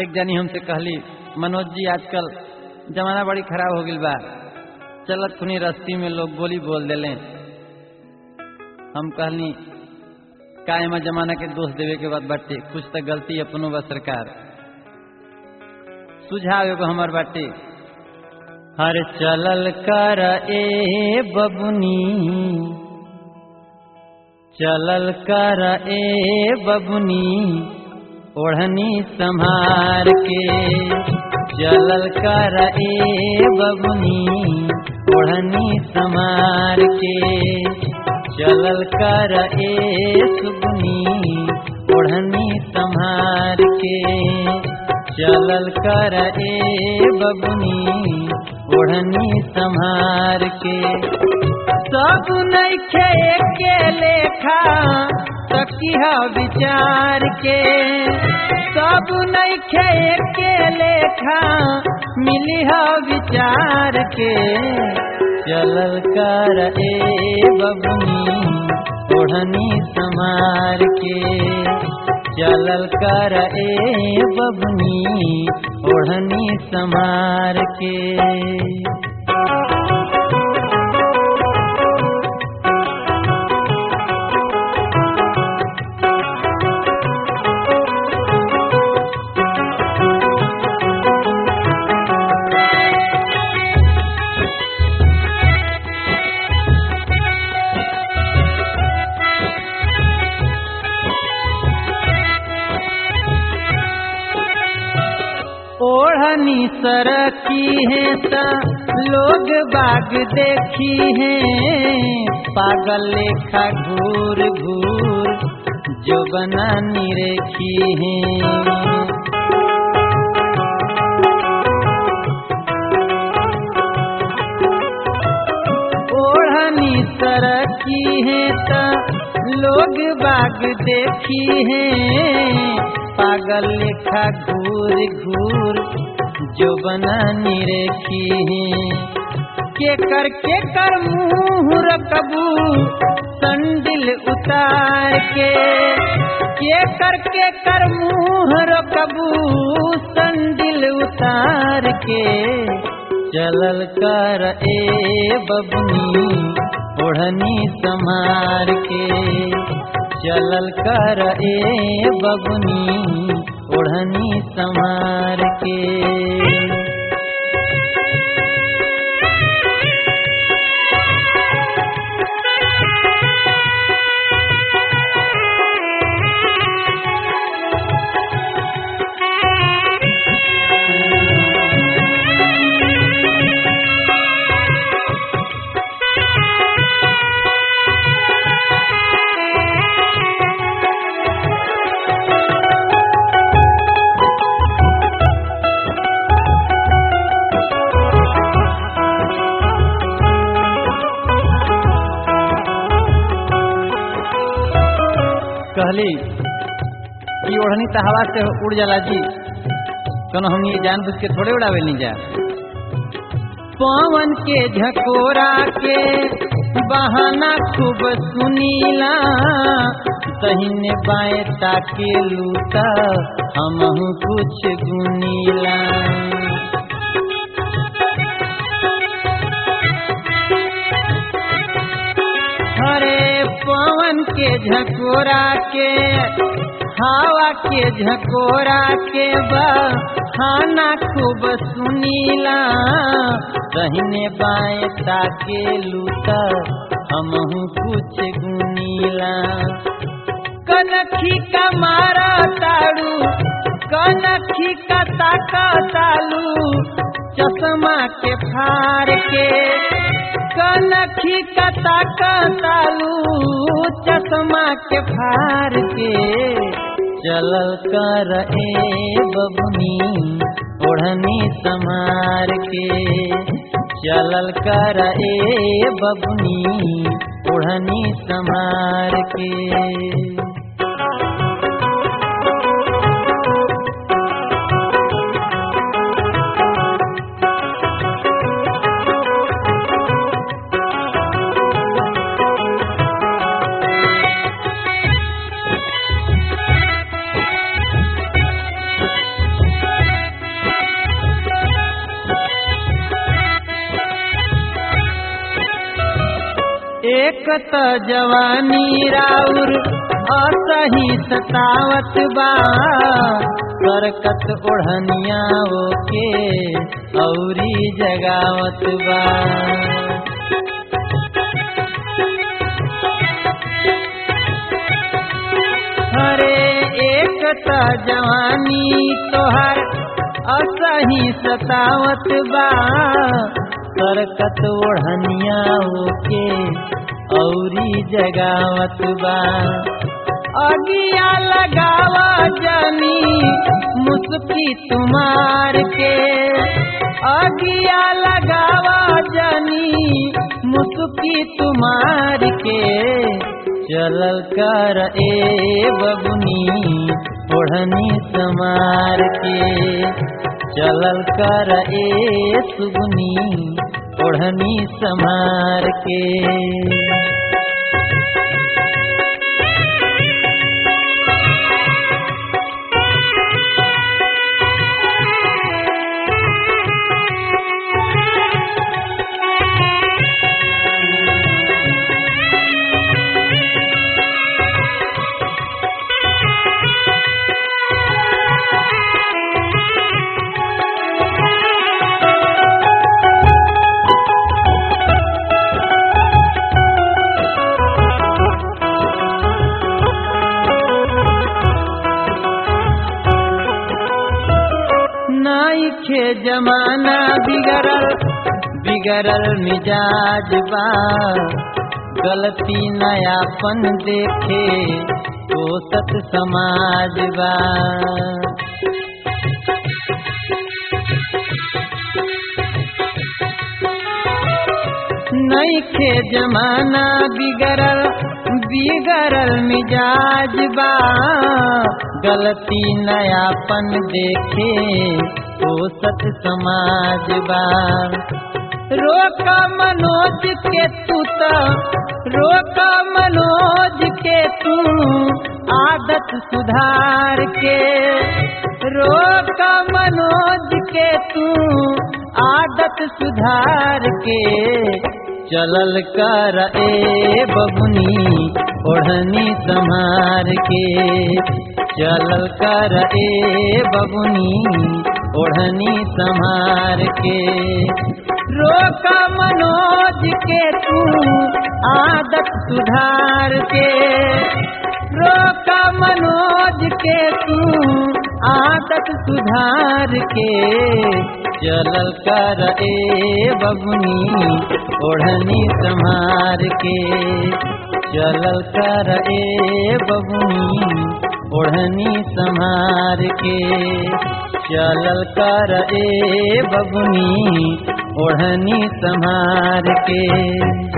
एक जनी हमसे कहली मनोज जी आजकल जमाना बड़ी खराब हो गई बा चलत खुनी रस्ती में लोग बोली बोल दिले हम कहनी का एमा जमाना के दोष देवे के बाद बाटे कुछ तो गलती अपनो बा सरकार सुझाव एगो हमार बाटे हर चलल कर ए बबुनी चलल कर ए बबुनी ओढ़नी संभार के चलल कर ए बबुनी ओढ़नी संभार के चलल कर ए सुगनी ओढ़नी संभार के चलल कर ए बबुनी ओढ़नी संभार के सब नैखे के लेखा तकिह विचार के सब नैखे के लेखा मिलिह विचार के चलल कर ए बबुनी ओढ़नी संभार के चलल कर ए बबुनी ओढ़नी संभार के ओढ़नी सरकी है ता लोग बाग देखी है पागल लेखा घूर घूर जो बना निरेखी है ओढ़नी सरकी है ता लोग बाग देखी है पागल लेखा घूर घूर जो बना निरेखी के कर के कर मुंह रकबू संडिल उतार के के कर के कर मुंह रकबू संडिल उतार के चलल कर ए बबनी ओढ़नी संभार के चलल कर ए बबनी ओढ़नी संभार के कहली कि ओढ़नी तो हवा से उड़ जाला जी कनो हम ये जान बुझ के थोड़े उड़ावे नहीं जा पवन के झकोरा के बहाना खूब सुनीला तहिने बाएं ताके लूटा हमहू कुछ गुनीला हरे पवन के झकोरा के हवा के झकोरा के बहाना खूब सुनीला दहिने बाएं ताके लूटा हमहू कुछ गुनीला कनखी का मारा ताड़ू कनखी का ताका तालू चश्मा के फार के कनखी का ताका तालू चश्मा के फार के चलल कर ए बबुनी ओढ़नी समार के चलल कर ए बबुनी ओढ़नी समार के एक त जवानी राउर असही सतावत बा सरकत ओढ़निया ओके औरी जगावत बा हरे एक त जवानी तोहर असही सतावत बा सरकत ओढ़निया ओके औरी जगावत बा अगिया लगावा जनी मुस्की तुम्हार के अगिया लगावा जनी मुस्की तुम्हार के चलल कर ए बबुनी ओढ़नी समार के चलल कर ए सुगुनी ओढ़नी समार के नाइखे जमाना बिगड़ल बिगड़ल मिजाज बा गलती नयापन देखे तो सत समाज बा नइखे जमाना बिगड़ल बिगड़ल मिजाज बा गलती नयापन देखे तो सत समाज बा रोक मनोज के तू तो रोक मनोज के तू आदत सुधार के रोक मनोज के तू आदत सुधार के चलल कर ए बबुनी ओढ़नी संहार के चलल कर ए बबुनी ओढ़नी संहार के रोक मनोज के तू आदत सुधार के रोक मनोज के तू आदत सुधार के चलल कर ए बबुनी ओढ़नी संहार के चलल कर ए बबुनी ओढ़नी संहार के चलल कर ए बबुनी ओढ़नी संहार के